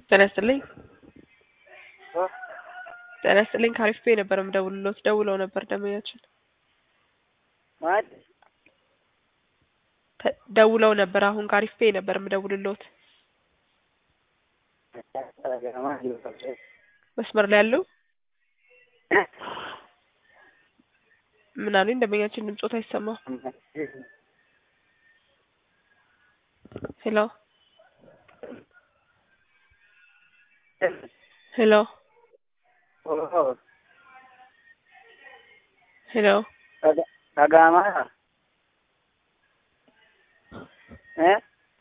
ጤና ይስጥልኝ። ጤና ይስጥልኝ። ከአሪፍ ፔ ነበር የምደውልሎት። ደውለው ነበር ደንበኛችን ማለት ተ- ደውለው ነበር። አሁን ከአሪፍ ፔ ነበር የምደውልሎት። መስመር ላይ ያለው ምን አሉኝ? ደንበኛችን ድምጾት አይሰማም። ሄሎ ሄሎ ሄሎ አጋማ እ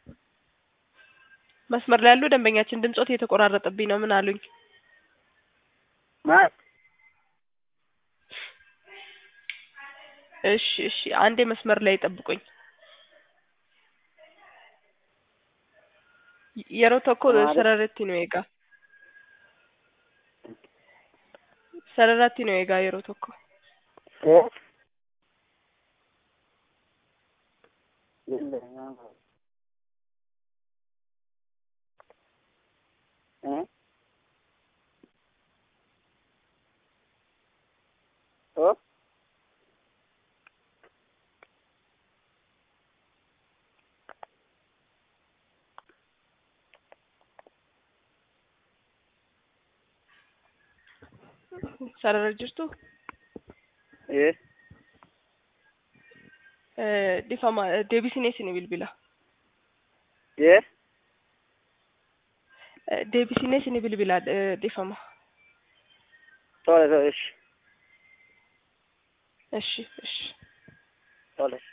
መስመር ላይ ያሉ ደንበኛችን ድምጾት እየተቆራረጠብኝ ነው። ምን አሉኝ? ማለት እሺ እሺ፣ አንዴ መስመር ላይ ጠብቁኝ። yeroo tokko Maali? sararratti nu eega. Sararratti nu eegaa yeroo tokko. እ እ ኦ Sarara jirtu እ eh, difama deebisinee isin bilbila. እ Eh, Deebisinee isin bilbila eh, difama. ቶሎ ቶሎ እሺ እሺ እሺ ቶሎ